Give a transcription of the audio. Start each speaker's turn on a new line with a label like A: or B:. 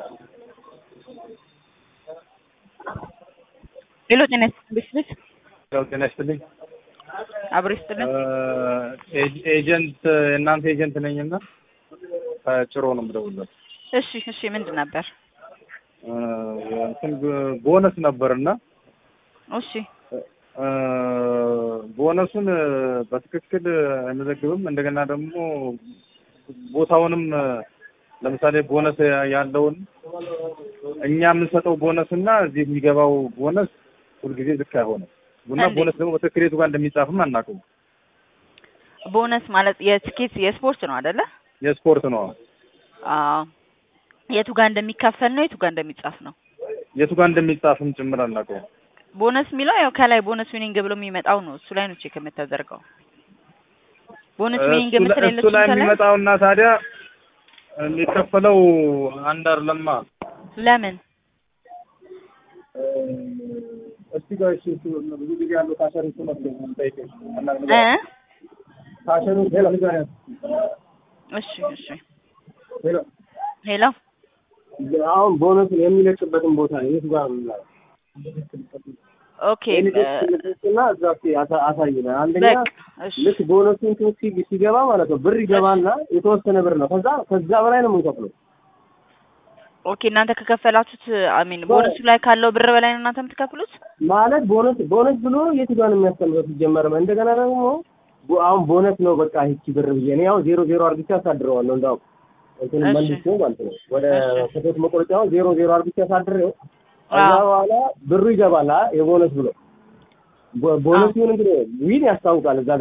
A: ሄሎ ጤና ይስጥልኝ ቤት
B: ያው ጤና ይስጥልኝ።
A: አብሮ ይስጥልኝ።
B: ኤ- ኤጀንት የእናንተ ኤጀንት ነኝና ከጭሮ ነው የምደውልለት።
A: እሺ እሺ ምንድን ነበር?
B: እ፣ እንትን ግ- ቦነስ ነበርና
A: እሺ
B: እ፣ ቦነሱን በትክክል አንዘግብም። እንደገና ደግሞ ቦታውንም ለምሳሌ ቦነስ ያለውን እኛ የምንሰጠው ቦነስ እና እዚህ የሚገባው ቦነስ ሁልጊዜ ልክ አይሆንም እና
A: እንዴት?
B: ቦነስ ደግሞ በትክክል የቱ ጋር እንደሚጻፍም አናውቅም።
A: ቦነስ ማለት የትኬት የስፖርት ነው አይደለ?
B: የስፖርት ነው።
A: አዎ የቱ ጋር እንደሚከፈል ነው የቱ ጋር እንደሚጻፍ ነው።
B: የቱ ጋር እንደሚጻፍም ጭምር አናውቀውም።
A: ቦነስ የሚለው ያው ከላይ ቦነስ ዊኒንግ ብሎ የሚመጣው ነው። እሱ ላይ ነው ቼክ የምታደርገው። ቦነስ ዊኒንግ
B: እሱ ላይ-
A: የምትል
B: እሱ ላይ
A: የለችም ከላይ?
B: የሚመጣውና ታዲያ የሚከፈለው አንድ አይደለማ።
A: ለምን
B: እስቲ ጋር እሺ፣ እሱ ብዙ ጊዜ ያለው ካሸሪ እሱ መስሎኝ ነው የምጠይቅሽ።
A: እ
B: ካሸሪ ሄሎ ሄሎ
A: እሺ እሺ
B: ሄሎ
A: ሄሎ
C: አሁን ቦነሱን የሚለቅበትን ቦታ የት ጋር ነው የሚለው?
A: ኦኬ
C: እና እዛ እስኪ አሳ- አሳይን። አንደኛ
A: በቃ እሺ
C: ልክ ቦነሱ እንትን ሲ- ሲገባ ማለት ነው ብር ይገባና የተወሰነ ብር ነው። ከዛ ከዛ በላይ ነው የምንከፍለው።
A: ኦኬ እናንተ ከከፈላችሁት አሚን ቦነሱ ላይ ካለው ብር በላይ ነው እናንተ የምትከፍሉት?
C: ማለት ቦነስ ቦነስ ብሎ የት ጋር ነው የሚያስተምረው ሲጀመር? እንደገና ደግሞ ቦ- አሁን ቦነስ ነው በቃ ይቺ ብር ብዬ እኔ ያው ዜሮ ዜሮ አርግቼ አሳድረዋለሁ። እንዳው እንትን
A: እሺ።
C: መልሶ ማለት ነው ወደ
A: እሺ።
C: ከሴት መቆረጫው ዜሮ ዜሮ አርግቼ አሳድሬው ከዛ
A: አዎ።
C: በኋላ ብሩ ይገባል አ የቦነስ ብሎ ቦ- ቦነስ ይሁን እንግዲህ ዊን ያስታውቃል እዛ